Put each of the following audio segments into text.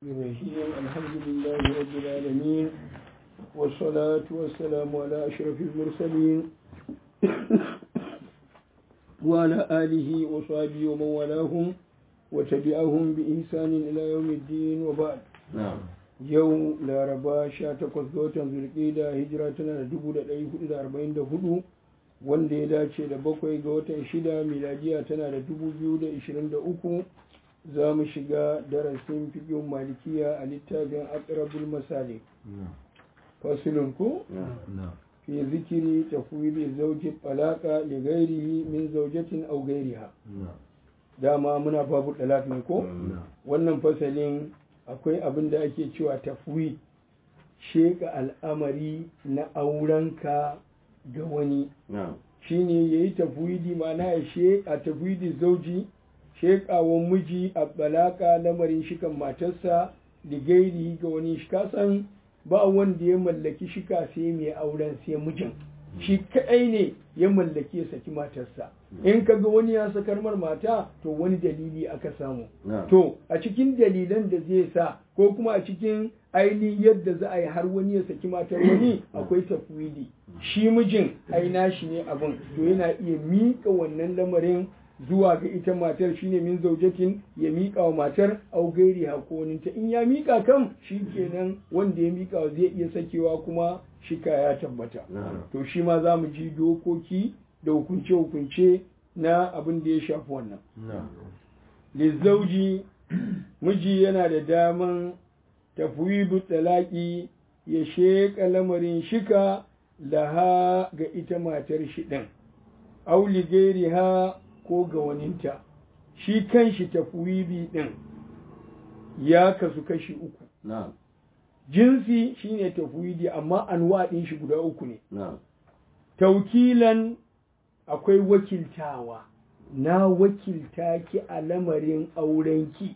الرحيم الحمد لله رب العالمين والصلاة والسلام على أشرف المرسلين وعلى آله وصحبه ومن والاهم وتبعهم بإحسان إلى يوم الدين وبعد نعم yau laraba 18 ga watan zulƙida hijira tana da 1444 wanda ya dace da bakwai ga watan shida miladiya tana da 2023 za mu shiga darasin fiƙin malikiya a littafin akrabul masali fasilun ku نعم fi zikiri tafwili zauji talaka li ghairihi min zaujatin aw ghairiha نعم dama muna babu talak ne ko نعم wannan fasalin akwai abin da ake cewa tafwi sheka al'amari na aurenka ga wani نعم shine ya yi tafwidi mana ya sheka tafwidi zauji shekawan miji a balaka lamarin shikan matarsa da gairi ga wani shi kasan ba wanda ya mallaki shika sai mai auren sai mijin shi kaɗai ne ya mallaki ya saki matarsa in ka ga wani ya sakar mar mata to wani dalili aka samu نعم To, a cikin dalilan da zai sa, ko kuma a cikin ainihin yadda za a yi har wani ya saki matar wani akwai tafwidi. Shi mijin aina shi ne abin, to yana iya miƙa wannan lamarin zuwa ga ita matar shine min zaujatin ya miƙa wa matar au gairi hakoninta in ya miƙa kan shi kenan wanda ya miƙa wa zai iya sakewa kuma shika ya tabbata. نعم To shi ma za mu ji dokoki da hukunce-hukunce na abin da ya shafi wannan. نعم lizauji miji yana da daman tafwidu talaki ya sheƙa lamarin shika laha ga ita matar shi ɗin auli gairi ha ko ga waninta shi kanshi tafwidi ɗin ya kasu kashi uku نعم jinsi shine tafwidi amma anwa ɗin shi guda uku ne نعم taukilan akwai wakiltawa na wakilta ki a lamarin aurenki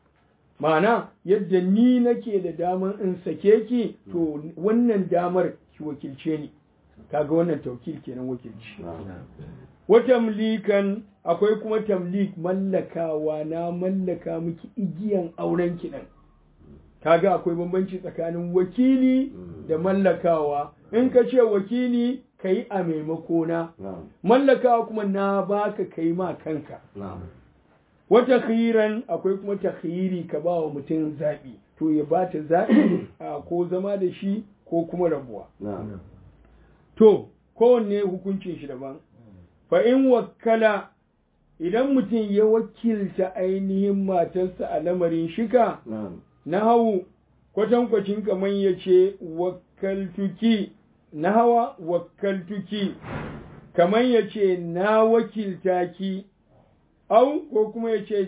ma'ana yadda ni nake da damar in sake ki to wannan damar ki wakilce ni kaga wannan taukil kenan wakilci نعم wata mlikan akwai kuma tamlik mallakawa na mallaka miki igiyan aurenki ɗin kaga akwai bambanci tsakanin wakili da mallakawa in ka ce wakili ka yi a maimakona نعم mallakawa kuma na baka kai ma kanka نعم wata khiran akwai kuma takhiri ka ba wa mutum zaɓi to ya ba ta zaɓi a ko zama da shi ko kuma rabuwa نعم to kowanne hukuncin shi daban fa in wakkala idan mutum ya wakilta ainihin matarsa a lamarin shika نعم na hau kwatankwacin kamar ya ce wakaltuki na hawa wakaltuki kamar ya ce na wakilta ki au ko kuma ya ce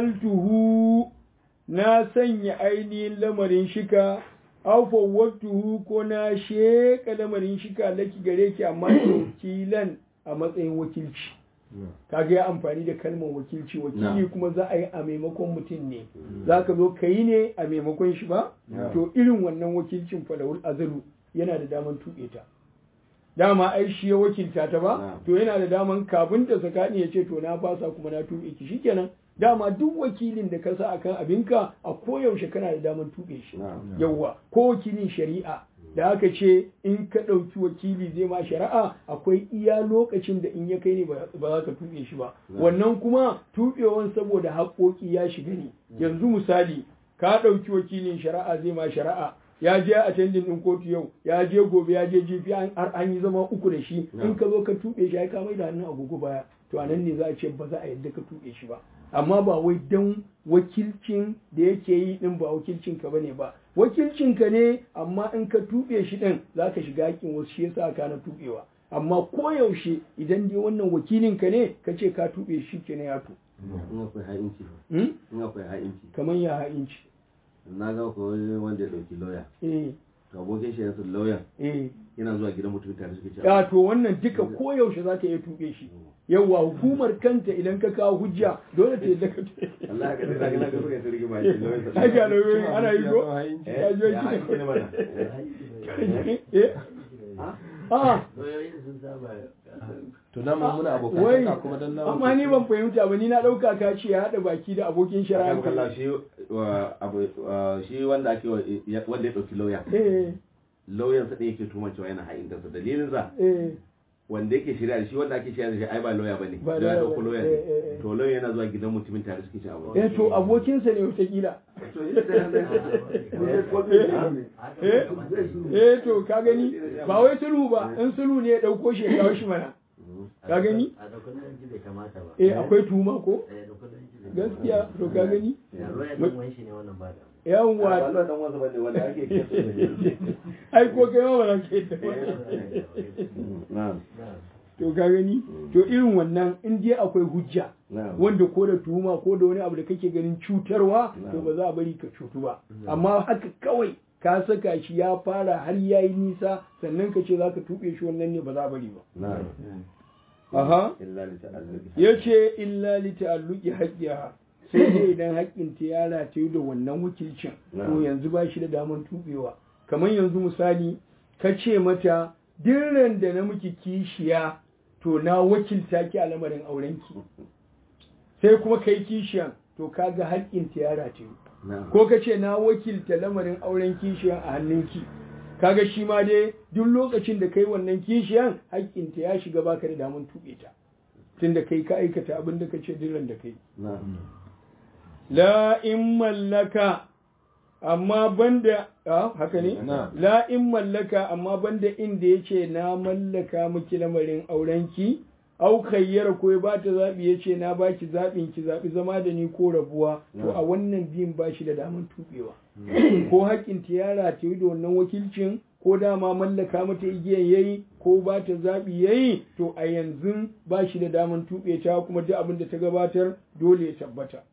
ja'altuhu na sanya ainihin lamarin shika au fawwatuhu ko na sheka lamarin shika laki gare ki amma wakilan a matsayin wakilci kaga ya amfani da kalmar wakilci wakili Na'am. kuma za a yi a maimakon mutum ne za ka zo ka yi ne a maimakon shi ba Na'am. to irin wannan wakilcin falawul azalu yana da daman tuɓe ta dama ai shi ya wakilta ta ba Na'am. to yana da daman kafin ta sakani ya ce to na fasa kuma na tuɓe ki shikenan dama duk wakilin da ka sa akan abinka a koyaushe kana da daman tuɓe shi نعم yawwa ko wakilin shari'a da aka ce in ka ɗauki wakili zai ma shari'a akwai iya lokacin da in ya kai ne ba ba za ka tuɓe shi ba wannan kuma tuɓewan saboda haƙoƙi ya shiga ne yanzu misali ka ɗauki wakilin shari'a zai ma shari'a ya je attending ɗin kotu yau ya je gobe ya je jifi an- har an yi zama uku da shi in ka zo ka tuɓe shi ai ka mai da hannun agogo baya to a nan ne za a ce ba za a yadda ka tuɓe shi ba amma ba wai don wakilcin da yake yi din ba wakilcin ka bane ba wakilcin ka ne amma in ka tuɓe shi din za ka shiga hakin wasu shi yasa ka na tuɓewa amma koyaushe idan dai wannan wakilin ka ne ka ce ka tuɓe shi kenan ya to in akwai ha'inci hmm? in akwai ha'inci kamar ya ha'inci na ga ko wani wanda ya dauki lauya eh to abokin shi yanzu lauyan eh yana zuwa gidan mutum tare suke cewa ya to wannan duka koyaushe za ka iya tuɓe shi yawwa hukumar kanta idan ka kawo hujja dole ta yadda ka tuɓe Allah ya ga daga na ga suka turgi ma shi lauyan Ai, ga lauyoyi ana yi ko eh ya je ya ha'inci ne mana eh ha ah lauyoyi sun saba to na mun muna wai abokan kuma dan na amma ni ban fahimta ba ni na ɗauka ka ce ya haɗa baki da abokin shari'a akan kalla shi wa- abu- wa- shi wanda ake wa- ya- wanda ya ɗauki lauya eh lauyan sa ɗaya yake tuman cewa yana ha'in kansa dalilin sa eh wanda yake shirya da shi wanda ake shirya da shi ai ba lauya bane Ba lauya lawyer ɗauko bane. lauya Eh, eh, eh. ne to lauya yana zuwa gidan mutumin tare suke cin abu eh to abokinsa ne wataƙila to shi da eh eh to ka gani ba wai sulhu ba in sulhu ne ya ɗauko shi ya kawo shi mana ka gani a ɗaukar yanki bai kamata ba eh akwai tuma ko Eh, ɗaukar yanki bai gaskiya to ka gani ya roya ɗan wani shi ne wannan ba da ba yawwa Allah dan wasu bane wanda ake kiyasa da ai ko kai ma ba za ka yi ta ba na'am to ka gani to irin wannan in dai akwai hujja na'am wanda ko da tuhuma ko da wani abu da kake ganin cutarwa to ba za a bari ka cutu ba amma haka kawai ka saka shi ya fara har ya yi nisa sannan ka ce za ka tuɓe shi wannan ne ba za a bari ba na'am aha illa li ta'alluqi ya ce illa li ta'alluqi haqqiha sai dai idan haƙƙin ta ya rataye da wannan wakilcin to Na'am. yanzu ba shi da damar tuɓewa kamar yanzu misali ka ce mata dirran da na miki kishiya to na wakilta ki a lamarin aurenki sai kuma kai kishiyan to kaga haƙƙin ta ya rataye na'am ko ka ce na wakilta lamarin auren kishiyan a hannunki kaga shi ma dai duk lokacin da kai wannan kishiyan haƙƙinta ya shiga baka da damar tuɓe ta tunda kai ka aikata abin da ka ce diran da kai na'am la in mallaka amma banda a haka ne Na. la in mallaka amma banda inda yace na mallaka miki lamarin aurenki au kayyara ko ya bata zabi yace na baki zabin ki zabi zama da ni ko rabuwa to Na. a wannan biyun bashi da daman tubewa ko haƙƙin ta yara ta yi da wannan wakilcin ko dama mallaka mata igiyan yayi ko ba ta zaɓi yayi to a yanzu ba shi da daman tuɓe ta kuma duk abin da ta gabatar dole ya tabbata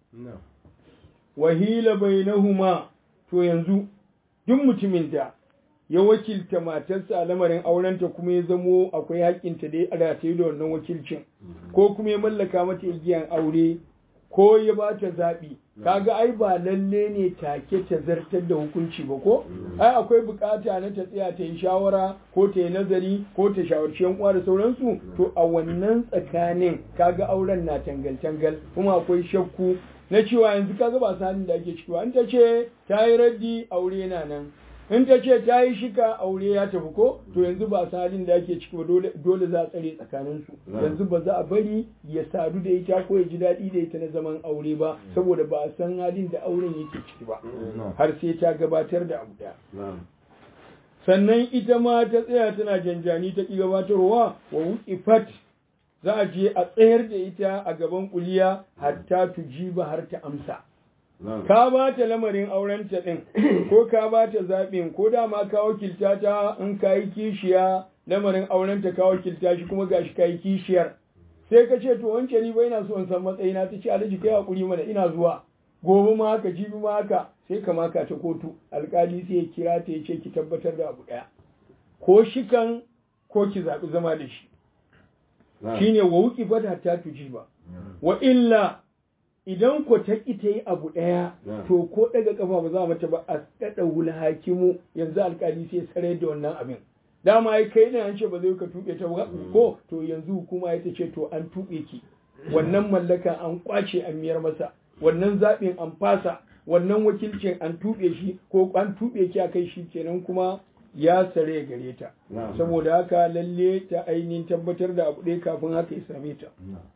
wahila bainahuma to yanzu duk mutumin da ya wakilta matarsa a lamarin aurenta kuma ya zamo akwai haƙƙinta da ya rataye da wannan wakilcin ko kuma ya mallaka mata igiyan aure ko ya ba ta zaɓi kaga ai ba lalle ne take ta zartar da hukunci ba ko ai akwai bukata na ta tsaya ta yi shawara ko ta yi nazari ko ta shawarci yan uwa da sauransu to a wannan tsakanin kaga auren na tangal tangal kuma akwai shakku na cewa yanzu kaga ba sanin da ake ciki ba in ta ce ta yi raddi aure na nan in ta ce ta yi shika aure ya tafi ko to yanzu ba halin da ake ciki ba dole dole za a tsare tsakanin su yanzu ba za a bari ya sadu da ita ko ya ji daɗi da ita na zaman aure ba saboda ba a san halin da auren yake ciki ba har sai ta gabatar da abu ɗaya na'am sannan ita ma ta tsaya tana janjani ta ƙi gabatarwa wa wuƙifat za a je a tsayar da ita a gaban kuliya hatta tujiba har ta amsa na'am ka ba ta lamarin aurenta ɗin ko ka ba ta zaɓin ko dama ka wakilta ta in ka yi kishiya lamarin aurenta ka wakilta shi kuma gashi ka yi kishiyar sai ka ce to wance ni ba ina so in san matsayina ta ce alhaji kai hakuri mana ina zuwa gobe ma haka jibi ma haka sai ka maka ta kotu alkali sai ya kira ta ya ce ki tabbatar da abu ɗaya ko shikan ko ki zaɓi zama da shi na'am shine wa wuki fata ta tuji ba wa illa idan ko ta ki ta yi abu ɗaya Yeah. to ko daga kafa ba za mata ba a daɗa wula hakimu yanzu alkali sai sarai da wannan abin dama ai kai ne an ce ba zai ka tuɓe ta ba ko to yanzu hukuma ya ta ce to an tuɓe ki wannan mallaka an kwace an miyar masa wannan zaɓin an fasa wannan wakilcin an tuɓe shi ko an tuɓe ki a kai shi kenan kuma ya sare gare ta na'am saboda haka lalle ta ainihin tabbatar da abu ɗaya kafin haka ya same ta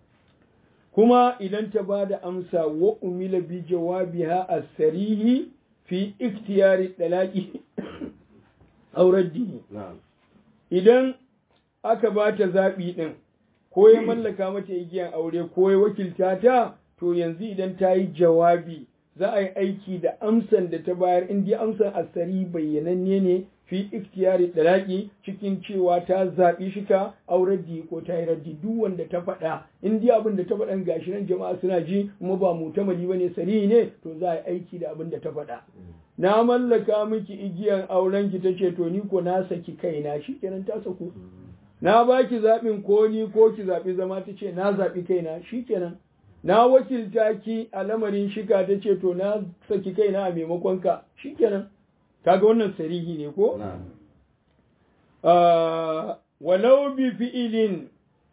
kuma idan ta ba da amsa wa umila bi jawabiha as-sarihi fi ikhtiyari dalaqi aurar dini na'am idan aka ba ta zaɓi ɗin ko ya mallaka mata igiyan aure ko ya wakilta ta to yanzu idan ta yi jawabi za a yi aiki da amsan da ta bayar in dai amsan asari bayyananne ne fi ikhtiyari dalaki cikin cewa ta zaɓi shika aurar di ko ta yi raddi duk wanda ta faɗa in dai abin da ta faɗan gashi nan jama'a suna ji kuma ba mutamali bane sari ne to za a yi aiki da abin da ta faɗa na mallaka miki igiyan auren ki tace to ni ko na saki kaina shikenan ta saku na baki zaɓin ko ni ko ki zaɓi zama ta ce na zaɓi kaina shikenan na wakilta ki a lamarin shika ta ce to na saki kaina a maimakon ka shikenan kaga wannan sarihi ne ko na'am Ah, walau bi fi'ilin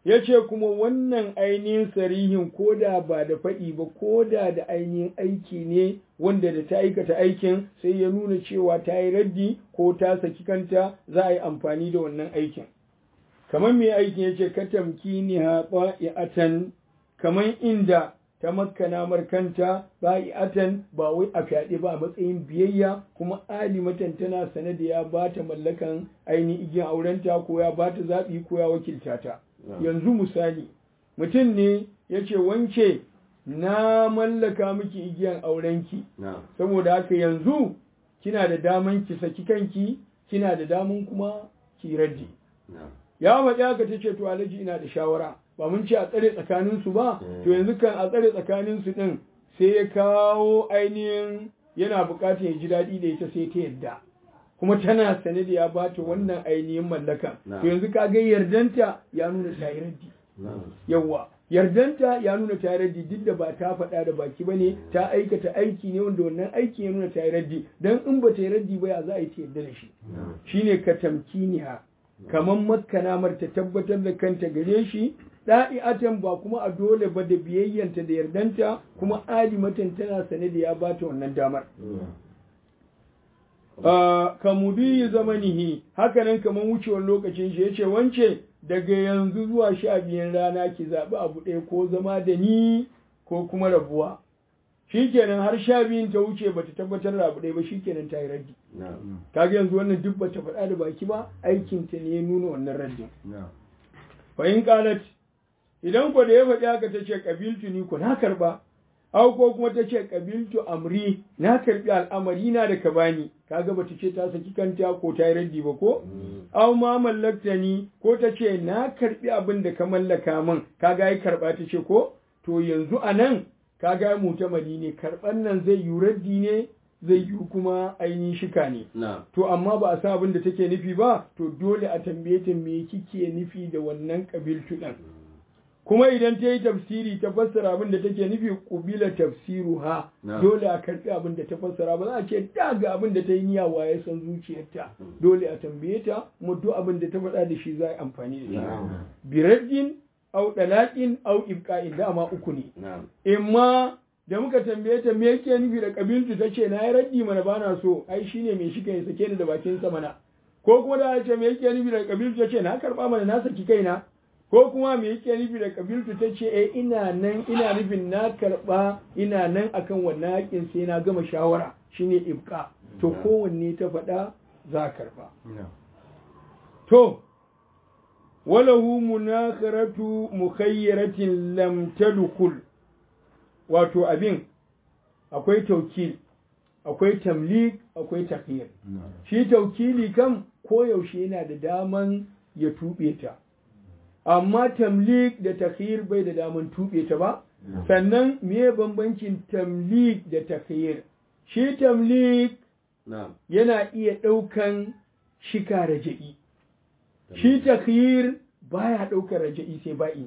ya ce kuma wannan ainihin sarihin ko da ba da faɗi ba ko da da ainihin aiki ne wanda da ta aikata aikin sai ya nuna cewa ta yi raddi ko ta saki kanta za a yi amfani da wannan aikin kamar mai aikin ya ce ka tamkini ha atan kamar inda ta makkana markanta ba'i'atan ba wai a fyaɗe ba a matsayin biyayya kuma alimatan tana sane da ya ba ta mallakan ainihin igiyan aurenta ko ya ba ta zaɓi ko ya wakilta ta yanzu misali mutum ne ya ce wance na mallaka miki igiyan aurenki saboda haka yanzu kina da daman ki saki kanki kina da daman kuma ki raddi ya maɗi haka ta ce to alhaji ina da shawara ba mun ce a tsare tsakaninsu ba to yanzu kan a tsare tsakaninsu ɗin sai ya kawo ainihin yana buƙatar ya ji daɗi da ita sai ta yadda kuma tana sane da ya bata wannan ainihin mallaka to yanzu ka ga yardanta ya nuna ta yi raddi yawa yardanta ya nuna ta yi raddi duk da ba ta faɗa da baki ba ne ta aikata aiki ne wanda wannan aiki ya nuna ta yi raddi dan in ba ta yi raddi ba ya za a yi ta yarda da shi shine ka tamkiniha kamar makkanamar ta tabbatar da kanta gare shi da'i'atan ba kuma a dole ba da biyayyanta da yardanta kuma alimatan tana sane da ya bata wannan damar ka mudiyi zamanihi hakanan kamar wucewar lokacin shi yace wance daga yanzu zuwa sha biyan rana ki zaɓi abu ɗaya ko zama da ni ko kuma rabuwa shikenan har sha biyun ta wuce bata tabbatar da abu ɗaya ba shikenan ta yi raddi kaga yanzu wannan duk bata faɗa da baki ba aikinta ne ya nuna wannan raddin fa in qalat idan ko da ya faɗi haka ta ce ƙabiltu ni ko na karɓa au ko kuma ta ce ƙabiltu amri na karɓi al'amari na da ka bani kaga bata ce ta saki kanta ko ta yi raddi ba ko au ma mallakta ni ko ta ce na karɓi abin da ka mallaka min kaga yi karɓa ta ce ko to yanzu a nan kaga mutamadi ne karɓan nan zai yi raddi ne zai yi kuma ainihin shika ne. To amma ba a sa abin da take nufi ba, to dole a tambaye ta me kike nufi da wannan ƙabiltu ɗin. Kuma idan ta yi tafsiri ta fassara abin da take nufi ƙubila tafsiru ha, dole a karɓi abin da ta fassara ba za a ce da ga abin da ta yi niyya waye san zuciyarta. Dole a tambaye ta, mu duk abin da ta faɗa da shi za a yi amfani da shi. Biraddin au ɗalaƙin au ibƙa'in dama uku ne. Imma da muka tambaye ta me yake nufi da kabiltu ta ce na yi raddi mana bana so ai shine mai shi kai sake ni da bakin sa mana ko kuma da ce me yake nufi da kabiltu ta ce na karba mana na saki kaina ko kuma me yake nufi da kabiltu ta ce eh ina nan ina nufin na karba ina nan akan wannan hakin sai na gama shawara shine ibqa to kowanne ta faɗa za karba to walahu munakharatu mukhayyaratin lam tadkhul wato abin akwai taukil akwai tamlik akwai takhir shi taukili kam koyaushe yana da daman ya tuɓe ta amma tamlik da takhir bai da daman tuɓe ta ba sannan me bambancin tamlik da takhir shi tamlik yana iya ɗaukan shika raja'i shi takhir baya ɗaukar raja'i sai ba'i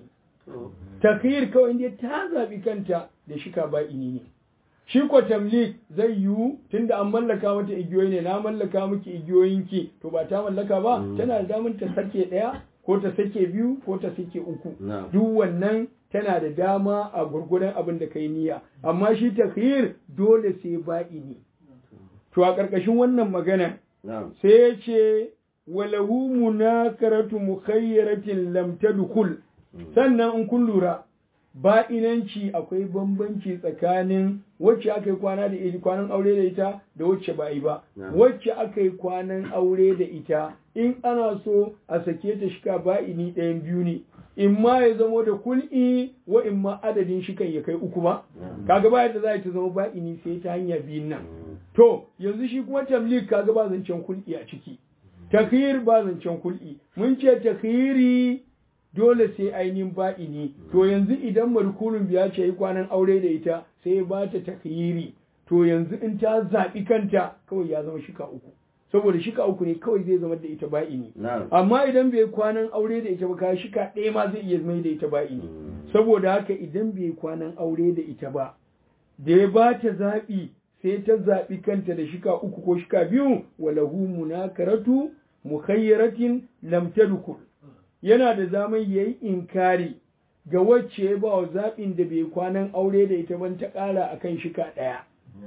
takhir kawai inda ta zaɓi kanta da shika ba'ini ne shi ko tamlik zai yiwu tunda an mallaka mata igiyoyi ne na mallaka miki igiyoyinki to ba ta mallaka ba tana da damar ta sake ɗaya ko ta sake biyu ko ta sake uku duk wannan tana da dama a gurguran abin da kai niyya amma shi takhir dole sai ba'ini to a ƙarƙashin wannan magana sai ya ce walahu munakaratu mukhayyaratin lam tadkhul sannan in kun lura ba'inanci akwai bambanci tsakanin wacce aka yi kwana da ita kwanan aure da ita da wacce ba yi ba wacce aka yi kwanan aure da ita in ana so a sake ta shika ba'ini ɗayan biyu ne in ma ya zamo da kul'i wa in ma adadin shikan ya kai uku ba kaga ba yadda za ta zama ba'ini sai ta hanya biyun nan to yanzu shi kuma tamlik kaga ba zancen kul'i a ciki takhir ba zancen kul'i mun ce takhiri dole sai ainihin ba'ini to yanzu idan markunin biya ce yi kwanan aure da ita sai ba ta takhiri to yanzu in ta zaɓi kanta kawai ya zama shika uku saboda shika uku ne kawai zai zama da ita ba'ini amma idan bai kwanan aure da ita ba ka shika ɗaya ma zai iya mai da ita ba'ini saboda haka idan bai kwanan aure da ita ba da ya ba ta zaɓi sai ta zaɓi kanta da shika uku ko shika biyu walahu munakaratu mukhayyaratin lam tadkhul yana da zaman yayi inkari ga wacce ya ba wa zaɓin da bai kwanan aure da ita ban ta ƙara akan shika ɗaya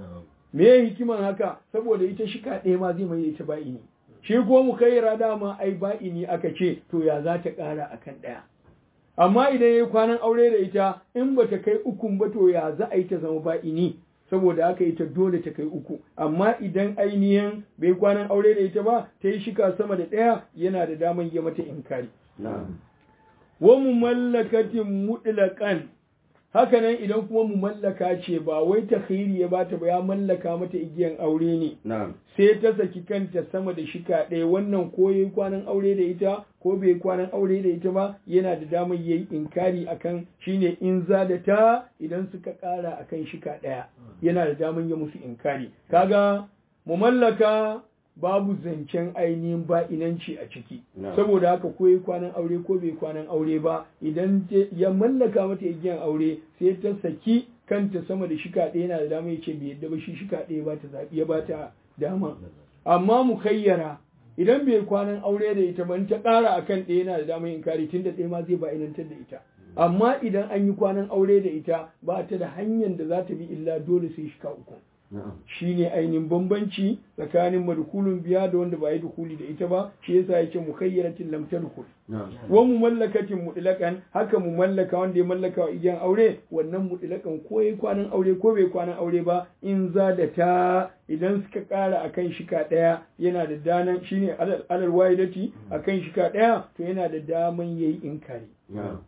me ya hikiman haka saboda ita shika ɗaya ma zai mai ita ba'ini shi ko mu kai dama ai ba'ini aka ce to ya za ta ƙara akan ɗaya amma idan ya yi kwanan aure da ita in ba ta kai ukun ba to ya za a yi ta zama ba'ini saboda haka ita dole ta kai uku amma idan ainihin bai kwanan aure da ita ba ta yi shika sama da ɗaya yana da daman ya mata inkari na'am wa mu mallakatin mutlaqan haka nan idan kuma mu mallaka ce ba wai ta ya bata ba ya mallaka mata igiyan aure ne na'am sai ta saki kanta sama da shika ɗaya wannan ko yayi kwanan aure da ita ko bai kwanan aure da ita ba yana da damar yayi inkari akan shine in za da ta idan suka ƙara akan shika ɗaya yana da damar ya musu inkari kaga mu mallaka babu zancen ainihin ba'inanci a ciki No. saboda haka ko yayi kwanan aure ko bai kwanan aure ba idan te- ya mallaka mata igiyan aure sai ta saki kanta sama da shika ɗaya yana da dama ya ce bai yadda ba shi shika ɗaya ba ta zaɓi ya ba ta dama amma mu kayyara idan bai kwanan aure da ita ban ta ƙara akan ɗaya yana da dama yin kari tun da ɗaya ma zai ba'inantar da ita amma idan an yi kwanan aure da ita ba ta da hanyar da za ta bi illa dole sai shika uku na'am shine ainihin bambanci tsakanin madkulun biya da wanda ba yi dukuli da ita ba shi yasa yake mukayyaratin lam tadkhul na'am wa mumallakatin mutlaqan haka mu mallaka wanda ya mallaka wa igiyan aure wannan mutlaqan ko yayi kwanan aure ko bai kwanan aure ba in za da ta idan suka kara akan shika daya yana da danan shine alal alal wahidati akan shika daya to yana da daman yayi inkari na'am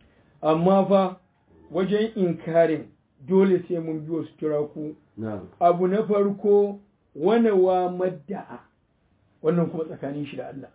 amma fa wajen inkarin dole sai mun bi wasu turaku na'am abu na farko wane wa madda'a wannan kuma tsakanin shi da Allah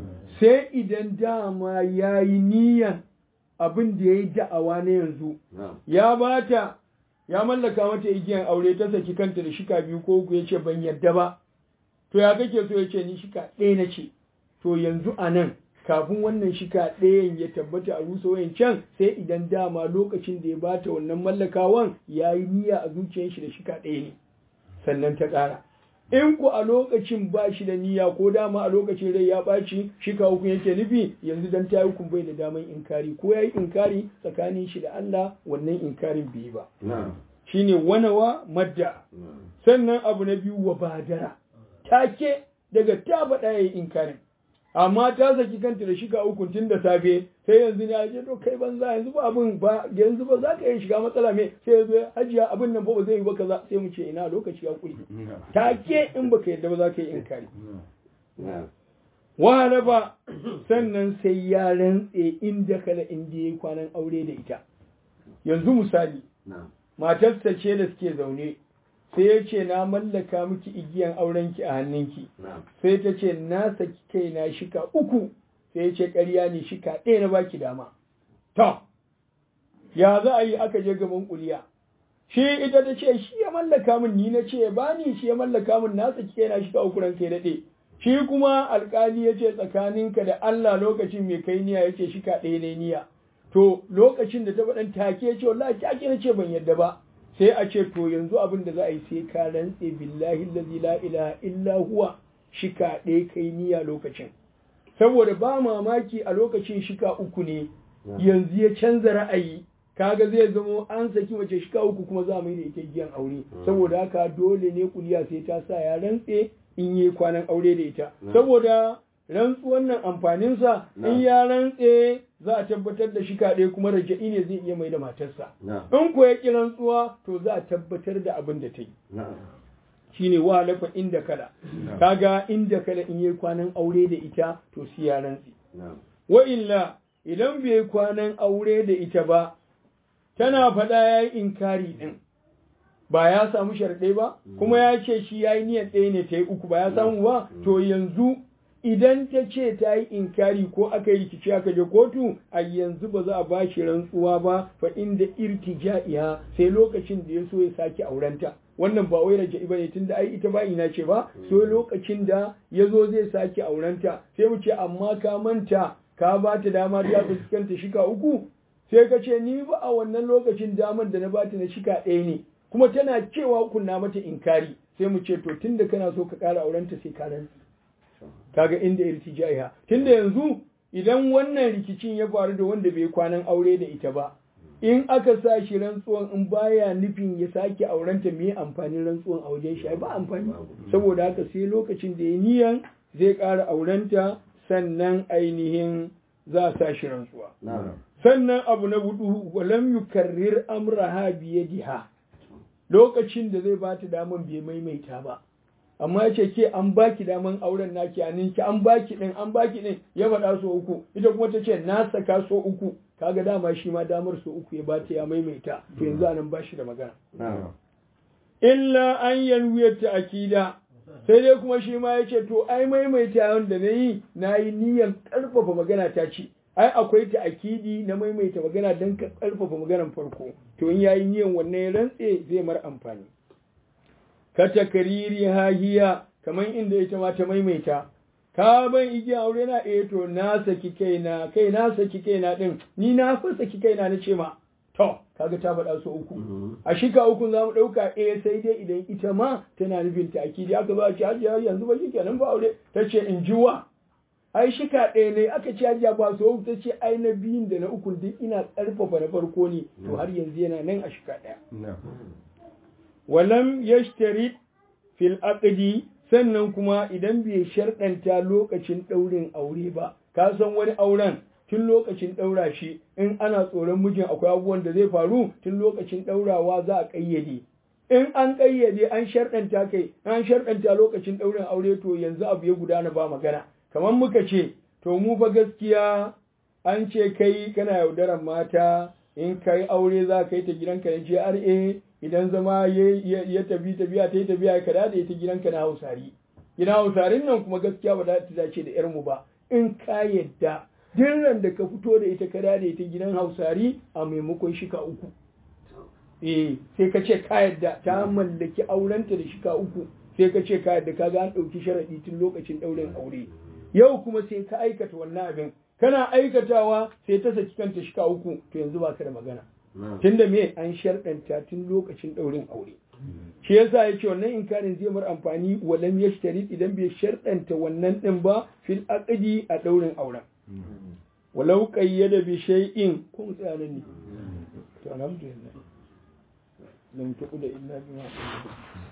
sai idan dama ya yi niyan abin da ya yi da'awa na yanzu na'am ya bata ya mallaka mata igiyan aure ta saki kanta da shika biyu ko uku ya ce ban yadda ba to ya kake so ya ce ni shika ɗaya na ce to yanzu a nan kafin wannan shika ɗayan ya tabbata a rusa wayan can sai idan dama lokacin da ya bata wannan mallakawan ya yi niyya a zuciyar shi da shika ɗaya ne sannan ta ƙara in ku a lokacin ba shi da niyya ko dama a lokacin rai ya ɓaci shika uku yake nufi yanzu dan ta yi bai da daman inkari ko ya yi inkari tsakanin shi da Allah wannan inkarin bai yi ba na'am shine wanawa madda na'am sannan abu na biyu wa badara take daga ta faɗa ya yi inkarin amma ta saki kanta da shiga uku tun da safe sai yanzu ne aje to kai banza yanzu ba abin ba yanzu ba za ka iya shiga matsala me sai yanzu hajiya abin nan fa ba zai yi ba kaza sai mu ce ina lokaci ya kuri take in baka yadda ba za ka yi inkari na'am wala ba sannan sai ya rantse inda kala inda yayi kwanan aure da ita yanzu misali na'am matarsa ce da suke zaune sai ya ce na mallaka miki igiyan aurenki a hannunki na'am sai ta ce na saki kaina shika uku sai ya ce ƙarya ne shika ɗaya na baki dama to ya za a yi aka je gaban kuliya shi ita ta ce shi ya mallaka min ni na ce ba ni shi ya mallaka min na saki kaina shika uku ranka ya daɗe shi kuma alƙali ya ce tsakaninka da Allah lokacin mai kai niyya ya ce shika ɗaya ne niyya to lokacin da ta faɗan take ya ce wallahi take na ce ban yadda ba sai a ce to yanzu abin da za a yi sai ka rantse billahi allazi la ilaha illa huwa shika ɗaya kai niyya lokacin saboda ba mamaki a lokacin shika uku ne yanzu ya canza ra'ayi kaga zai zamo an saki mace shika uku kuma za mu yi da ita giyan aure saboda haka dole ne kuliya sai ta sa ya rantse in yi kwanan aure da ita saboda rantsuwan nan amfaninsa in ya rantse za a tabbatar da shika ɗaya kuma raja'i ne zai iya mai da matarsa na'am in ko ya ƙi rantsuwa to za a tabbatar da abin da ta yi na'am shine wa lafa inda kala kaga inda kala in yi kwanan aure da ita to sai ya rantse na'am wa illa idan bai kwanan aure da ita ba tana faɗa ya yi inkari ɗin ba ya samu sharɗai ba kuma ya ce shi ya yi niyyar ɗaya ne ta yi uku ba ya samu ba to yanzu idan ta ce ta yi inkari ko aka yi rikici aka je kotu a yanzu ba za a ba shi rantsuwa ba fa inda irtija'iha sai lokacin da ya so ya sake aurenta wannan ba wai raja'i bane tunda ai ita ba ina ce ba so lokacin da ya zo zai sake aurenta sai mu ce amma ka manta ka ba ta dama ta fuskanta shika uku sai ka ce ni ba a wannan lokacin damar da na bata na shika ɗaya ne kuma tana cewa kunna mata inkari sai mu ce to tunda kana so ka ƙara aurenta sai ka rantsi kaga inda irtijaiha tunda yanzu idan wannan rikicin ya faru da wanda bai kwanan aure da ita ba in aka sa shi rantsuwan in baya nufin ya sake aurenta me amfanin rantsuwan a wajen shi ba amfani saboda haka sai lokacin da ya niyan zai ƙara aurenta sannan ainihin za a sa shi rantsuwa sannan abu na hudu walam yukarrir amraha biyadiha lokacin da zai bata daman bai maimaita ba amma ya ce ke an baki daman auren naki a ninki an baki din an baki din ya faɗa so uku ita kuma ta ce na saka so uku kaga dama shi ma damar so uku ya bata ya maimaita to yanzu anan ba shi da magana illa an yanwiyar ta akida sai dai kuma shi ma ya ce to ai maimaita wanda na yi na yi niyyar ƙarfafa magana ta ce ai akwai ta akidi na maimaita magana don ka ƙarfafa maganar farko to in yayi niyyar wannan ya rantse zai mar amfani ka takariri hahiya kamar inda ita ma ta maimaita ka ban igiya aure na eh to na saki kaina kai na saki kaina din ni na fa saki kaina na ce ma to kaga ta faɗa su uku a shika uku za mu ɗauka eh sai dai idan ita ma tana nufin ta akidi aka ba ci hajiya yanzu ba shi kenan ba aure ta ce in ji wa ai shika ɗaya ne aka ci hajiya ba su ta ce ai na biyun da na ukun duk ina ƙarfafa na farko ne to har yanzu yana nan a shika ɗaya walam yashtarit fil aqdi sannan kuma idan bai sharɗanta lokacin ɗaurin aure ba ka san wani auren tun lokacin ɗaura shi in ana tsoron mijin akwai abubuwan da zai faru tun lokacin ɗaurawa za a ƙayyade in an ƙayyade an sharɗanta kai an sharɗanta lokacin ɗaurin aure to yanzu abu ya gudana ba magana kamar muka ce to mu fa gaskiya an ce kai kana yaudaran mata in kai aure za ka yi ta gidanka na GRA idan zama ya tafi tafiya ta yi tafiya ka da ita gidanka na hausari gidan hausarin nan kuma gaskiya ba za ta dace da yarmu ba in ka yadda dirran da ka fito da ita ka da ita gidan hausari a maimakon shika uku eh sai ka ce ka yadda ta mallaki aurenta da shika uku sai ka ce ka yadda ka ga an ɗauki sharaɗi tun lokacin ɗaurin aure yau kuma sai ka aikata wannan abin kana aikatawa sai ta saki kanta shika uku to yanzu ba ka da magana tunda me an sharɗanta tun lokacin ɗaurin aure shi yasa ya ce wannan inkarin zai mar amfani walam yashtari idan bai sharɗanta wannan ɗin ba fil aqdi a ɗaurin auren walau qayyada bi shay'in ko mu tsaya nan ne to alhamdulillah lam tuqda illa bima